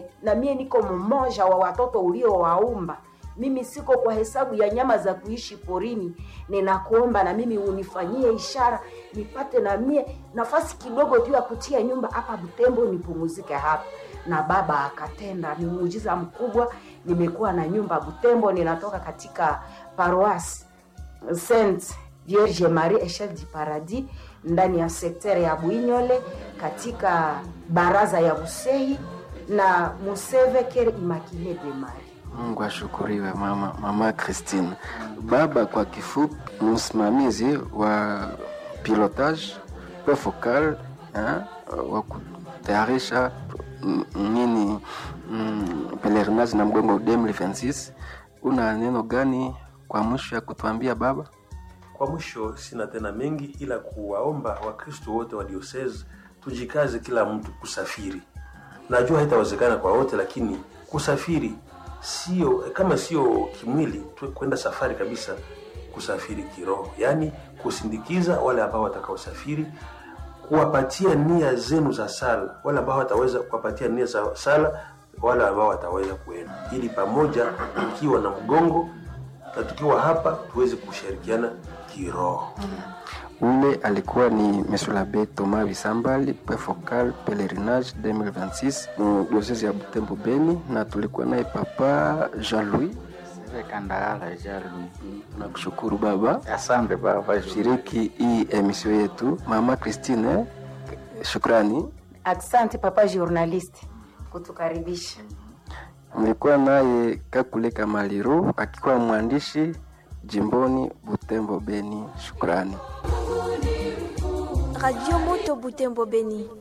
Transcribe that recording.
na mie niko mmoja wa watoto uliowaumba mimi siko kwa hesabu ya nyama za kuishi porini ninakuomba na mimi unifanyie ishara nipate na mie nafasi kidogo tu ya kutia nyumba hapa butembo nipumuzike hapa na baba akatenda ni muujiza mkubwa nimekuwa na nyumba butembo ninatoka katika paroasi saint vierge marie echelle du paradis ndani ya sektere ya bwinyole katika baraza ya busehi na museve kere immaculée de marie Mungu ashukuriwe mama, mama Christine. Baba kwa kifupi ni msimamizi wa pilotage pe focal eh, wa kutayarisha mm, nini mm, pelerinage na mgongo 2026. Una neno gani kwa mwisho ya kutuambia baba? Kwa mwisho, sina tena mengi ila kuwaomba Wakristo wote wa diocese tujikaze, kila mtu kusafiri. Najua haitawezekana kwa wote, lakini kusafiri sio kama sio kimwili tu, kwenda safari kabisa, kusafiri kiroho, yaani kusindikiza wale ambao watakaosafiri, kuwapatia nia zenu za sala, wale ambao wataweza kuwapatia nia za sala, wale ambao wataweza kuenda, ili pamoja tukiwa na mgongo na tukiwa hapa tuweze kushirikiana kiroho. Ule alikuwa ni Monsieur l'Abbé Thomas Bisambali, pe focal pelerinage 2026 mu diocese ya Butembo Beni, na tulikuwa naye papa Jean-Louis. Kandahara Jalu. Nakushukuru baba Asante baba. shiriki hii emisio yetu. Mama Christine, shukrani. asante papa journaliste kutukaribisha Mlikuwa naye Kakule Kamaliru akikuwa mwandishi jimboni Butembo Beni. Shukrani. Radio Moto Butembo Beni.